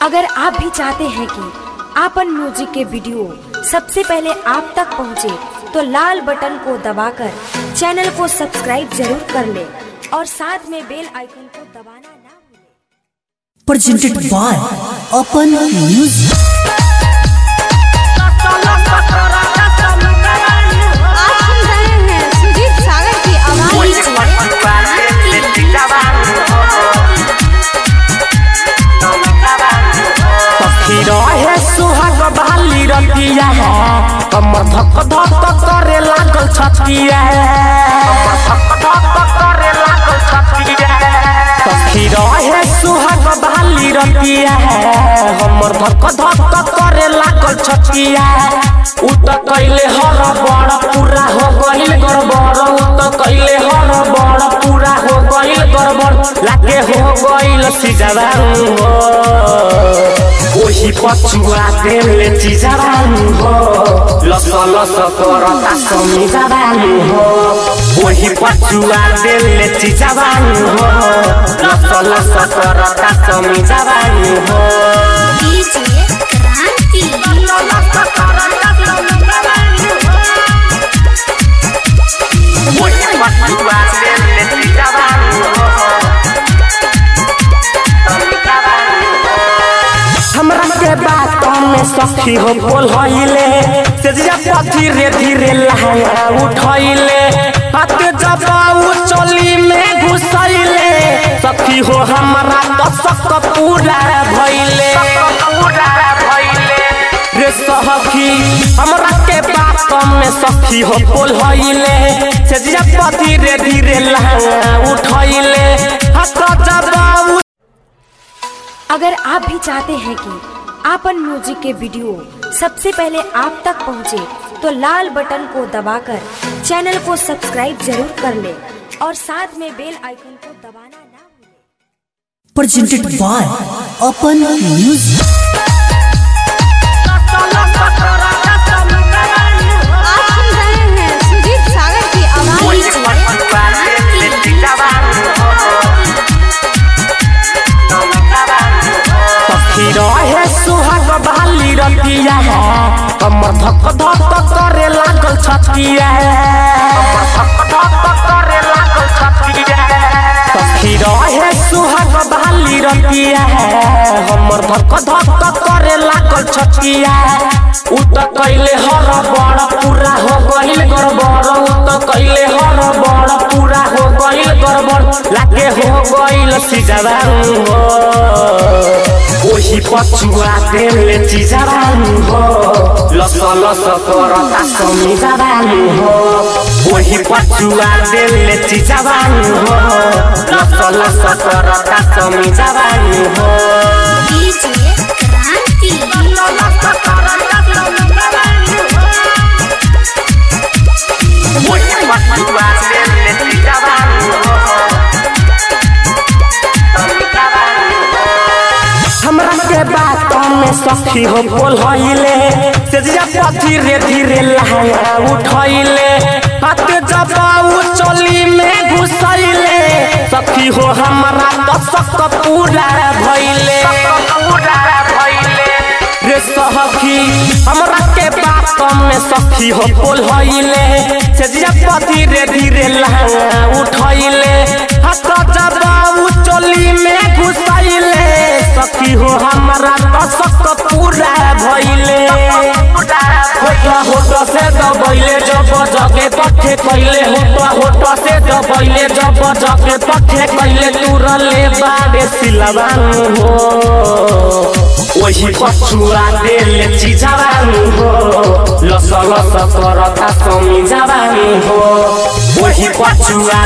अगर आप भी चाहते हैं कि आपन म्यूजिक के वीडियो सबसे पहले आप तक पहुंचे, तो लाल बटन को दबाकर चैनल को सब्सक्राइब जरूर कर ले और साथ में बेल आइकन को दबाना ना भूलें। presented by Open Music. आप सुन रहे हैं सुजीत सागर की आवाज पक्षी रहे सुहाग बाली रतिया है कमर धक धक करे लागल छतिया पक्षी रहे सुहाग बाली रतिया है हमर धक धक करे लागल छतिया उ त कैले हर बड़ पूरा हो गइल गड़बड़ उ त कैले हर बड़ पूरा हो गइल गड़बड़ लागे हो गइल सिजवान हो ओही पछुआ तेलले चिजाबानु हो लस लस करता समिजाबानु हो ओही पछुआ तेलले चिजाबानु हो लस लस करता समिजाबानु हो डीजे क्रांति ओही पछुआ तेलले चिजाबानु हो समिजाबानु हो हमरा के बात में सखी हो बोल हईले तेजिया पर धीरे धीरे लहंगा उठैले हाथ जब उ चोली में घुसैले सखी हो हमरा तो सक पूरा भइले रे सखी हमरा के बात में सखी हो बोल हईले तेजिया पर धीरे धीरे लहंगा उठैले हाथ जब उ अगर आप भी चाहते हैं कि आपन म्यूजिक के वीडियो सबसे पहले आप तक पहुंचे, तो लाल बटन को दबाकर चैनल को सब्सक्राइब जरूर कर ले और साथ में बेल आइकन को दबाना ना भूलें। Presented by Open Music. आप सुन रहे हैं सुजीत सागर की आवाज पक्षी रहे सुहाग बाली रतिया है कमर धक धक करे लागल छतिया पक्षी रहे सुहाग बाली रतिया है हमर धक धक करे लागल छतिया उ त कैले हर बड़ पूरा हो गइल गड़बड़ उ त कैले हर बड़ पूरा हो गइल गड़बड़ लागे हो गइल सिजवान हो ओही पछुआ तेलले चिजाबानु हो लस लस करता समिजाबानु हो ओही पछुआ तेलले चिजाबानु हो लस लस करता समिजाबानु हो डीजे क्रांति ओही पछुआ तेलले चिजाबानु हो समिजाबानु हो हमरा के बात में सखी हो बोल हईले तेजिया पर धीरे धीरे लहंगा उठैले हाथ जब उ चोली में घुसैले सखी हो हमरा तो सक पूरा भइले रे सखी हमरा के बात में सखी हो बोल हईले तेजिया पर धीरे धीरे लहंगा उठैले हाथ जब उ चोली में घुसैले सखी हो हमरा तो सक पूरा भइले होटा होटा से दबैले जब जगे पठे कैले होटा होटा से दबैले जब जगे पठे कैले तुरले बाड़े सिलवान हो वही पछुआ देले चिजाबान हो लस लस करता समी जाबान हो वही पछुआ